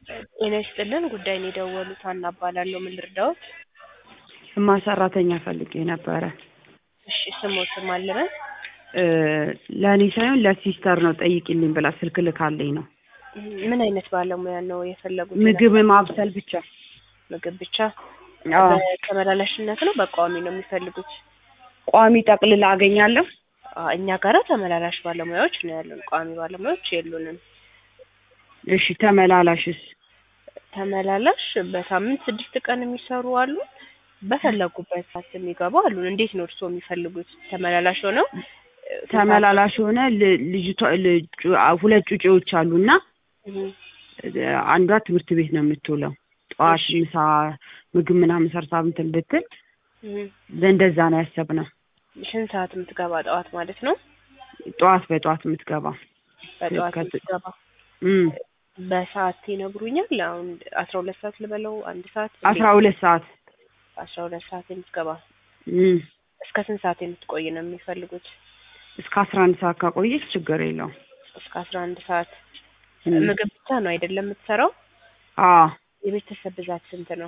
ጤና ይስጥልን ጉዳይን የደወሉት ሀና እባላለሁ ምን ልርዳዎት እማ ሰራተኛ ፈልጌ ነበረ እሺ ስሞትም አለበን ለእኔ ሳይሆን ለሲስተር ነው ጠይቂልኝ ብላ ስልክ ልካልኝ ነው ምን አይነት ባለሙያ ነው የፈለጉት ምግብ ማብሰል ብቻ ምግብ ብቻ አዎ በተመላላሽነት ነው በቋሚ ነው የሚፈልጉት ቋሚ ጠቅልላ አገኛለሁ አ- እኛ ጋራ ተመላላሽ ባለሙያዎች ነው ያሉን ቋሚ ባለሙያዎች የሉንም እሺ ተመላላሽስ ተመላላሽ በሳምንት ስድስት ቀን የሚሰሩ አሉ በፈለጉበት ሰዓት የሚገቡ አሉን እንዴት ነው እርስዎ የሚፈልጉት ተመላላሽ ሆነው ተመላላሽ ሆነ ል- ልጅቷ ልጁ- ሁለት ጩጬዎች አሉና እህ፣ አንዷ ትምህርት ቤት ነው የምትውለው ጠዋት እሺ። ምሳ ምግብ ምናምን ሰርታ እንትን ብትል እህ። ለእንደዛ ነው ያሰብነው ስንት ሰዓት የምትገባ ጠዋት ማለት ነው ጠዋት በጠዋት የምትገባ በጠዋት ከት- የምትገባ እም በሰዓት ይነግሩኛል አሁን አስራ ሁለት ሰዓት ልበለው አንድ ሰዓት አስራ ሁለት ሰዓት አስራ ሁለት ሰዓት የምትገባ እም እስከ ስንት ሰዓት የምትቆይ ነው የሚፈልጉት እስከ አስራ አንድ ሰዓት ካቆየች ችግር የለውም እስከ አስራ አንድ ሰዓት እም ምግብ ብቻ ነው አይደለም የምትሰራው አዎ የቤተሰብ ብዛት ስንት ነው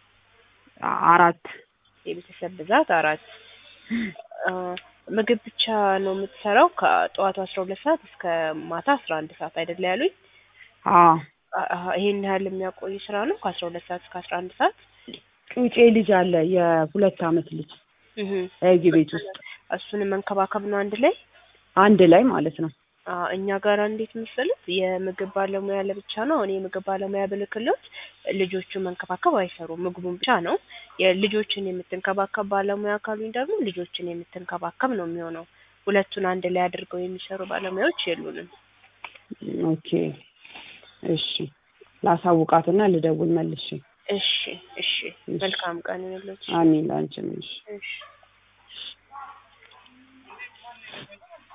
አራት የቤተሰብ ብዛት አራት አ፣ ምግብ ብቻ ነው የምትሰራው ከጠዋቱ አስራ ሁለት ሰዓት እስከ ማታ አስራ አንድ ሰዓት አይደለ ያሉኝ አዎ አ- አ- ይሄን ያህል የሚያቆይ ስራ ነው ከአስራ ሁለት ሰዓት እስከ አስራ አንድ ሰዓት ጩጬ ልጅ አለ የሁለት አመት ልጅ እህ። እዚህ ቤት ውስጥ እሱንም መንከባከብ ነው አንድ ላይ አንድ ላይ ማለት ነው አ፣ እኛ ጋር እንዴት መሰሉት የምግብ ባለሙያ ለብቻ ነው እኔ የምግብ ባለሙያ ብልክሎት ልጆቹን መንከባከብ አይሰሩም ምግቡን ብቻ ነው የልጆችን የምትንከባከብ ባለሙያ ካሉኝ ደግሞ ልጆችን የምትንከባከብ ነው የሚሆነው ሁለቱን አንድ ላይ አድርገው የሚሰሩ ባለሙያዎች የሉንም ኦኬ እሺ ላሳውቃትና ልደውል መልሼ እሺ እሺ መልካም ቀን ይሁንልዎት አሚን ላንቺም እሺ እሺ